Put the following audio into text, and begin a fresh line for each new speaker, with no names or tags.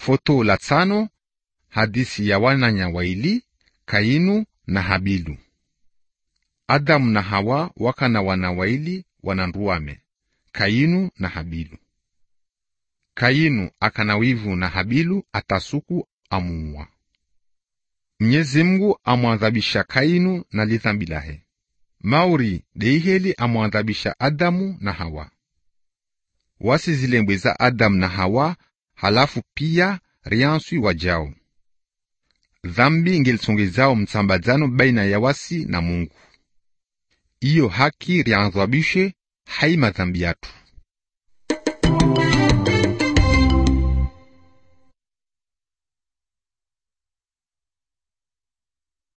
Foto la tano hadisi ya wananya waili Kainu na Habilu. Adamu na Hawa wakana wana waili wananduwame Kainu na Habilu. Kainu akana wivu na Habilu atasuku amuua. Mnyezi Mungu amwadhabisha Kainu na lidhambi lahe. Mauri deiheli amwadhabisha Adamu na Hawa. Wasi zilembwe za Adamu na Hawa halafu pia rianswi wajao. Dhambi ngelisongezao msambadzano baina ya wasi na Mungu. Iyo haki riadhabishe hai madhambi yatu.